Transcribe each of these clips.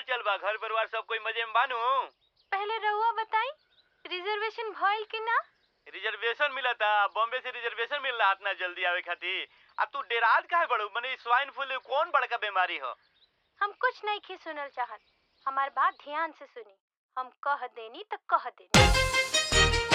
चल बा घर परिवार सब कोई मजे में बानू पहले रहुआ बताई रिजर्वेशन भइल कि ना रिजर्वेशन मिलता बॉम्बे से रिजर्वेशन मिल रहा इतना जल्दी आवे खातिर अब तू डेराज काहे बड़ू मने स्वाइन फ्लू कौन बड़का बीमारी हो हम कुछ नहीं खी सुनल चाहत हमार बात ध्यान से सुनी हम कह देनी तो कह देनी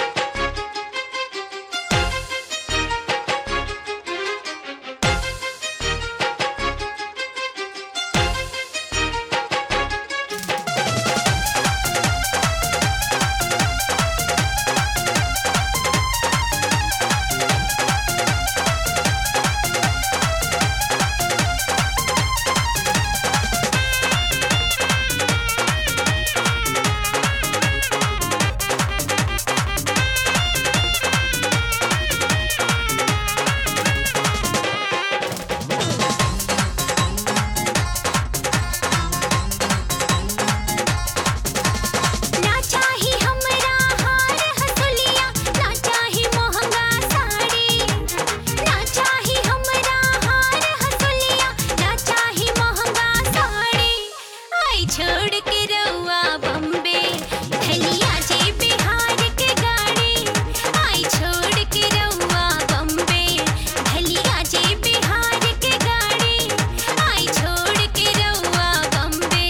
ना चाही हमरा हार हसुलिया ना चाही महंगा साड़ी ना चाही हमरा हार हसुलिया ना चाही महंगा साड़ी आई छोड़ के रउआ बम्बे धलिया जे बिहार के गाड़ी आई छोड़ के रउआ बम्बे धलिया जे बिहार के गाड़ी आई छोड़ के रउआ बम्बे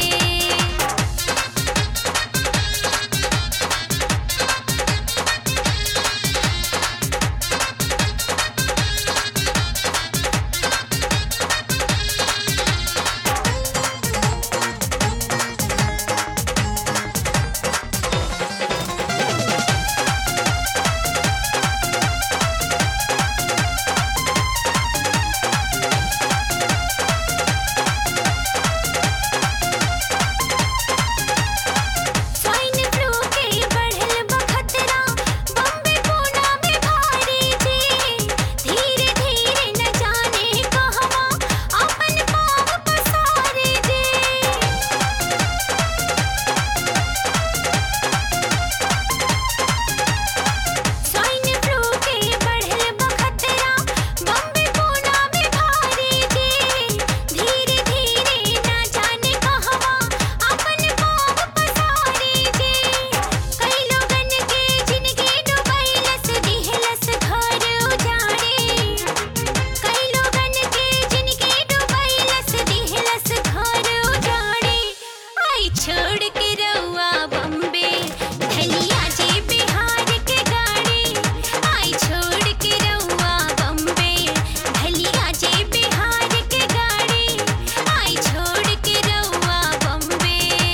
स्वाइन फ्लू के बढ़ल बखतरा बम्बे पूना में भारी जी धीरे धीरे न जाने कहवा अपन पाँव पसारे जी स्वाइन फ्लू के बढ़ल बखतरा बम्बे पूना में भारी जी धीरे धीरे न जाने कहवा अपन पाँव पसारे जी कई लोगन के जिंदगी डुबैलस दिहलस घर उजाड़े कई लोगन के जिंदगी डुबैलस दिहलस घर उजाड़े आई छोड़ के रउआ बम्बे धलिया जे बिहार के गाड़ी आई छोड़ के रउआ बम्बे धलिया जे बिहार के गाड़ी आई छोड़ के रउआ बम्बे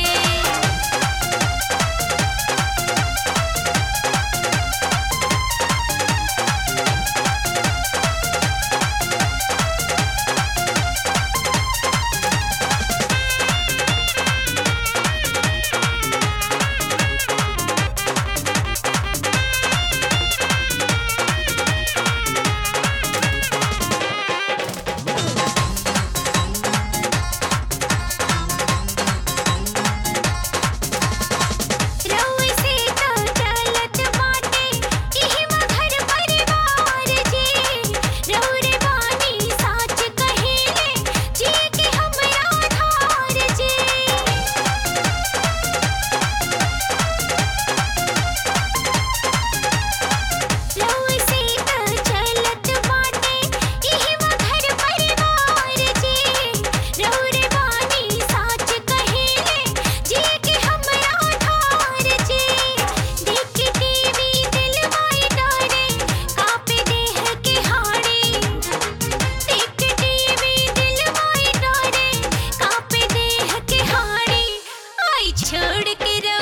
रउए से तो चलत बाटे इहिमा घर परिवार जी रउरे बानी साच कहेले जी के हमरा धार जी रउए से तो चलत बाटे इहिमा घर परिवार जी रउरे बानी साच कहेले जी के हमरा धार जी देख के टीवी दिलवाई डरे कापे देह के हाड़े देख के टीवी दिलवाई डरे कापे देह के हाड़े आई छोड़ के